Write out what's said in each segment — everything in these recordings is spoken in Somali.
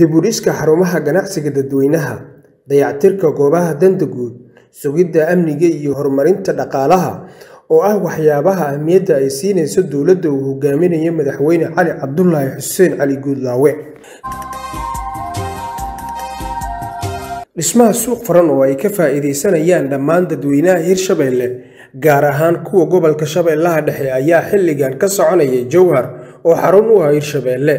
dib u dhiska xarumaha ganacsiga dadweynaha, dayactirka goobaha danta guud, sugidda amniga iyo horumarinta dhaqaalaha oo ah waxyaabaha ahmiyadda ay siinayso dowladda uu hogaaminayo Madaxweyne Cali Cabdulaahi Xuseen Cali Guudlaawe. Dhismaha suuq furan oo ay ka faa'iideysanayaan dhammaan dadweynaha Hirshabelle, gaar ahaan kuwa gobolka Shabeellaha Dhexe ayaa xilligan ka soconaya Jowhar oo xarun u ah Hirshabelle.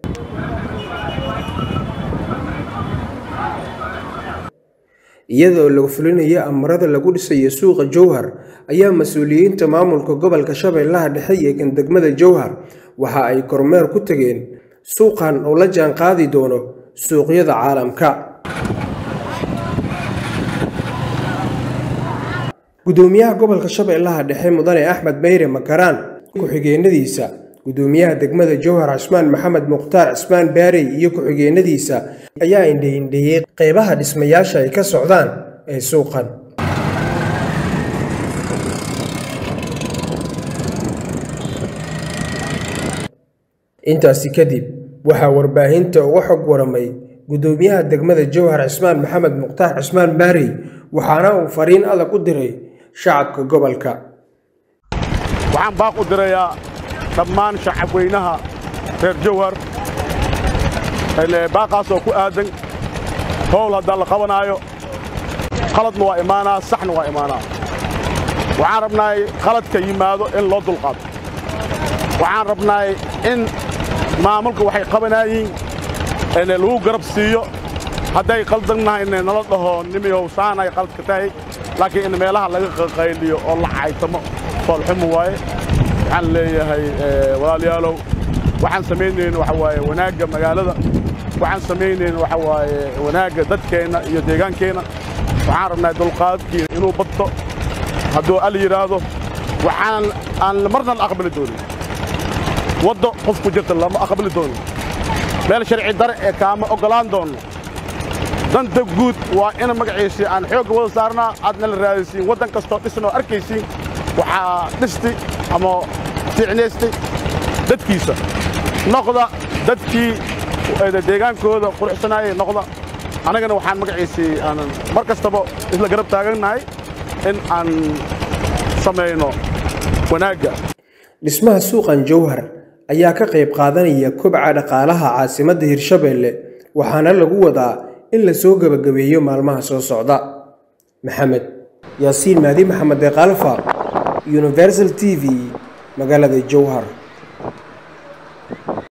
Iyadoo laga fulinayo amarada lagu dhisayo suuqa Jowhar, ayaa mas'uuliyiinta maamulka gobolka Shabeellaha Dhexe iyo kan degmada Jowhar waxa ay kormeer ku tageen suuqan oo la jaan qaadi doono suuqyada caalamka. Gudoomiyaha gobolka Shabeellaha Dhexe Mudane Axmed Meyre Makaraan ku-xigeenadiisa, Gudoomiyaha degmada Jowhar Cismaan Maxamed Mukhtaar Cismaan Baarey iyo ku-xigeenadiisa ayaa indho-indheeyay qeybaha dhismayaasha ay ka socdaan ee suuqan. Intaasi kadib, waxaa warbaahinta uga xog waramay Gudoomiyaha degmada Jowhar Cismaan Maxamed Mukhtaar Cismaan Baarey waxaana uu fariin adag u diray shacabka gobolka. waxaan baaq u dirayaa dhammaan shacabweynaha reer jowhar baaqaasoo ku aadan howl haddaan la qabanaayo qaladna waa imaanaa saxna waa imaanaa waxaan rabnaay qaladka yimaado in loo dulqaato waxaan rabnaay in maamulka waxay qabanaayiin lagu garab siiyo hadday qaldannahayne nala dhaho nimiyow saanay qaladka tahay laakiin in meelaha laga qaqayliyo oo la caytamo foolxumu waaye waxaan leeyahay walaalayaalow waxaan samaynayn waxa waaye wanaagga magaalada waxaan samaynayn waxa waaye wanaagga dadkeenna iyo deegaankeenna waxaan rabnaa dulqaadkiina inuu badto hadduu al yidhaahdo waxaan aan marna la aqbali doonin waddo qof ku jirta lama aqbali doonin meel sharci dare ee kaama oggolaan doonno danta guud waa in magaciisii aan xoogga wada saarnaa aadna la raadaysiin waddan kastoo dhisnoo arkaysiin waxaa dhisti ama fiicnaystay dadkiisa noqda dadkii deegaankooda quruxsanaayay noqda annagana waxaan magaciisii aanan mar kastaba isla garab taagannahay in aan samayno wanaagga Dhismaha suuqan Jowhar ayaa ka qayb qaadanaya kobca dhaqaalaha caasimadda Hirshabelle waxaana lagu wadaa in la soo gabagabeeyo maalmaha soo socda. Maxamed Yaasiin Mahdi Maxamed Deeqalfa Universal TV magaalada Jowhar